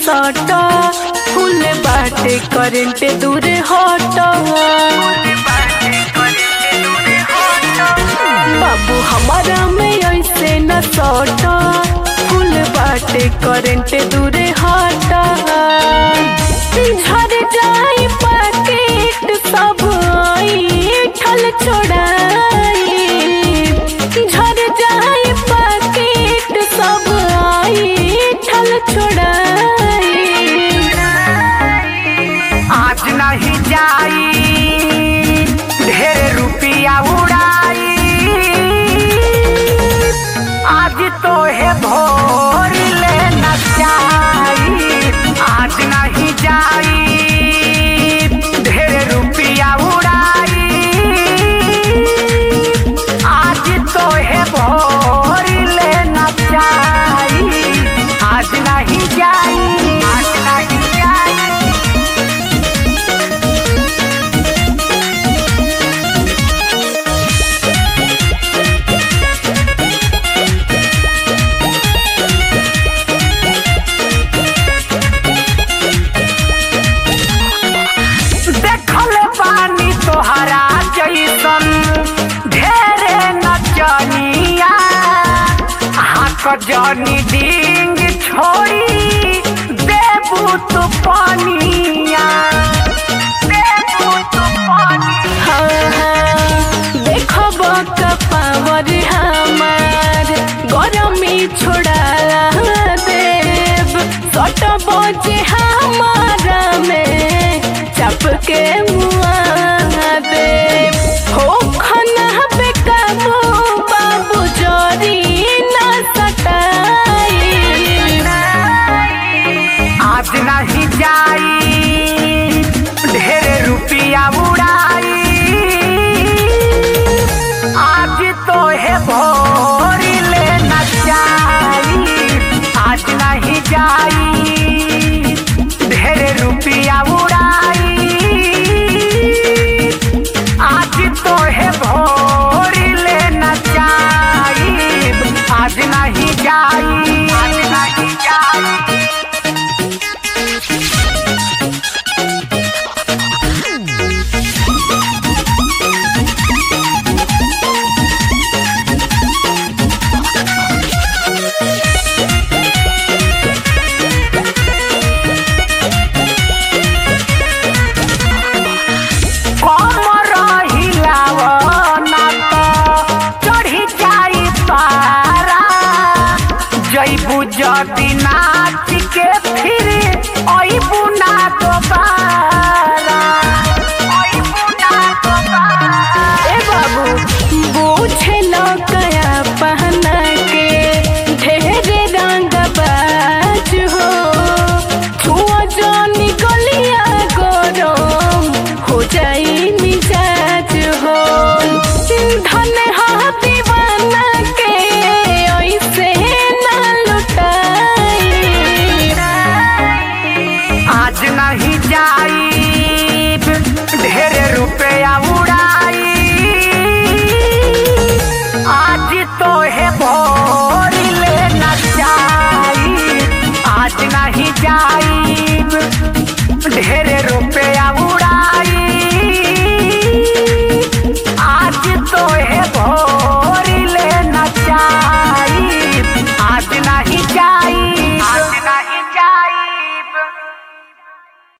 सट फूल बाटे करेंट दूर हट बाबू हमारा में ऐसे न सट फूल बाटे करेंट दूर हट झर जाई पैकेट सब ठल छोड़ाई झर जाई पैकेट सब ठल छोड़ाई आज नहीं जाई ढेर रुपिया उड़ाई आज तो है भोर ले नचाई आज नहीं जाई ढेर रुपिया उड़ाई आज तो है भोर ले नचाई आज नहीं जाई आज नहीं जाई देखल पानी तोहरा जैसन ढेरे नचनिया हाथ जनी डिंग छोड़ी देबू तू पानिया देबू तू पानिया देखब पावर हमार गरमी छोड़ा देव सट बजे हमारा में चप के मुआ देव हो खना पे काबू बाबू जोरी ना सटाई आज नहीं जाई ढेर रुपिया उड़ाई आज तो है भोर ले नचाई आज नहीं जाई ढेर रुपिया उड़ाई आज तो है भोर ले नचाई आज नहीं जाई आज नहीं जाई कमर हिलाव ना त चढ़ी जाई पारा जैबू जदी नाच के फिर